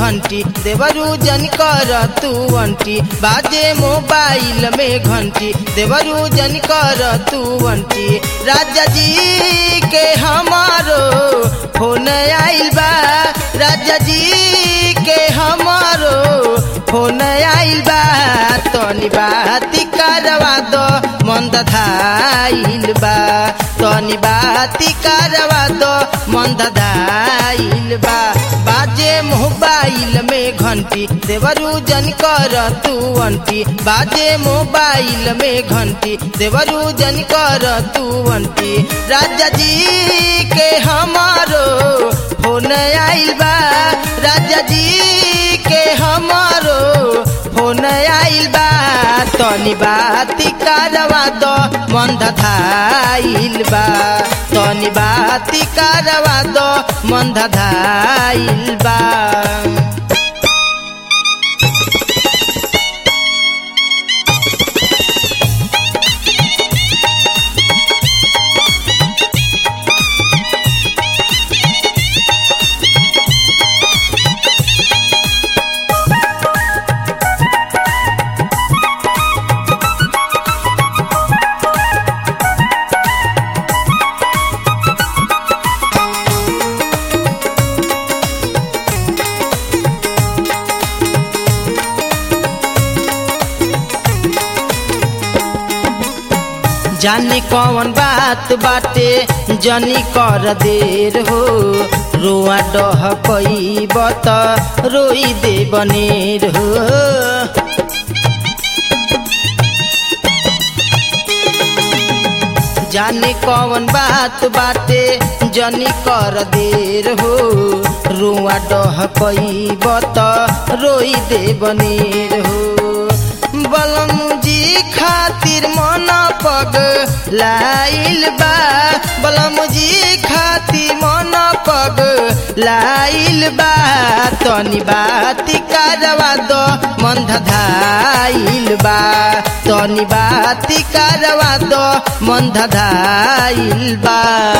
घंटी देवरू जन कर तू अंटी बाजे मोबाइल में घंटी देवरू जन कर तू अंटी राजा जी के हमारो फोन आइल बा राजा जी के हमारो फोन आइल बा तनी बाती करवा दो मंद धाइल बा तनी बाती करवा दो मंद धाइल बा बाजे मोबाइल में घंटी देवरू जन कर तू अंटी बाजे मोबाइल में घंटी देवरू जन कर तू अंटी राजा जी के हमारो फोन आइल बा राजा जी के हमारो फोन आइल बा तनी बाती करवा दो मंद धाइल बा तनी बाती करवा दो मंद धाइल बा जाने कौन बात बाटे जनी कर देर हो रोआ डह कई बत रोई दे बनेर हो जाने कौन बात बाटे जनी कर देर हो रुआ डह कई बत रोई दे बनेर हो बलम जी खातिर मन पग लाइल बा बलम जी खातिर मन पग लाइल बा तनी बाती करवा दो मंद धाइल बा तनी बाती करवा दो मंद धाइल बा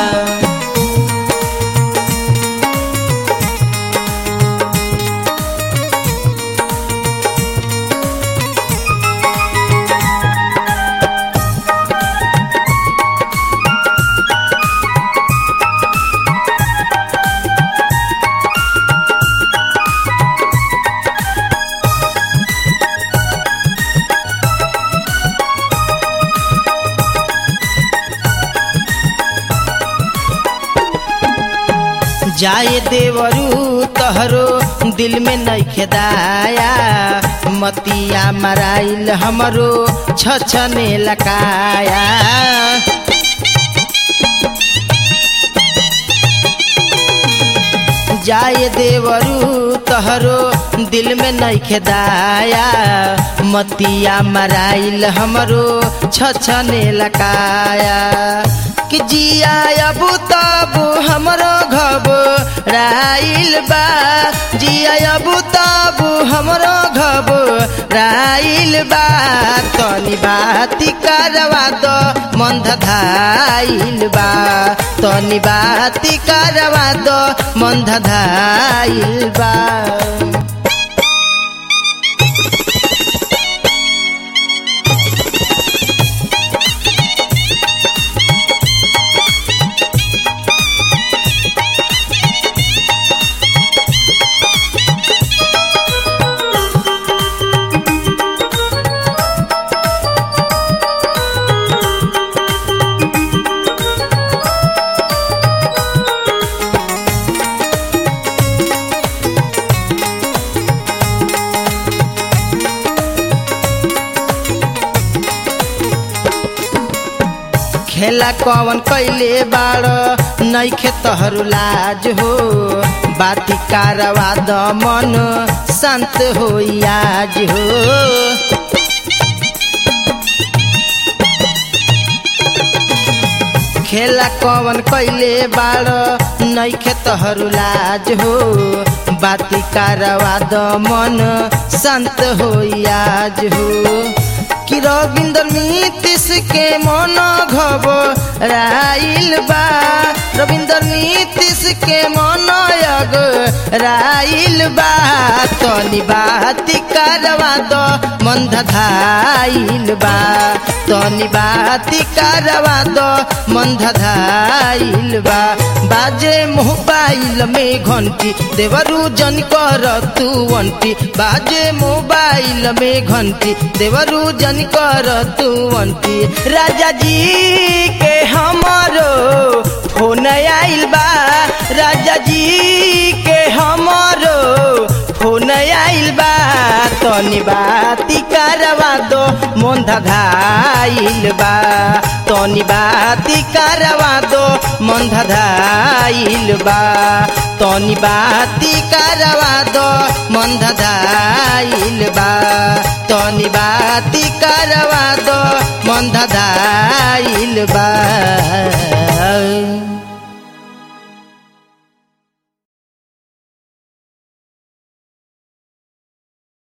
जाए देवरू तहरो दिल में नइखे दाया मतिया मराइल हमरो छछने लकाया जाए देवरू तहरो दिल में नइखे दाया मतिया मराइल हमरो छछने लकाया कि जिया अब तब हमरो घब राइल बा जिया अब तब हमरो घब राइल बा तनी बाती करवा दो मंद धाइल बा तनी बाती करवा दो मंद धाइल बा खेला कवन कैले बाड़ नैखे तहरू लाज हो बाती कारवा द मन शान्त हो आज हो खेला कवन कैले बाड़ नैखे तहरू लाज हो बाती कारवा द मन शान्त हो आज हो कि रविंदर नीतीश के मन घबराइल बा रविंदर नीतीश के मन यग राइल बा तनी बाती करवा दो मन धधाइल बा तनी बाती करवा दो मन धधाइल बा बाजे मोबाइल में घंटी देवरू जन कर तू अंटी बाजे मोबाइल में घंटी देवरू जन कर तू अंटी राजा जी के हमारो फोन आइल बा राजा जी के हमारो फोन आइल बा तनी बाती करवा दो मन धधाइल बा तनी बाती करवा दो मन धधाइल बा तनी बाती करवा दो मन धधाइल बा तनी बाती करवा दो मन धधाइल बा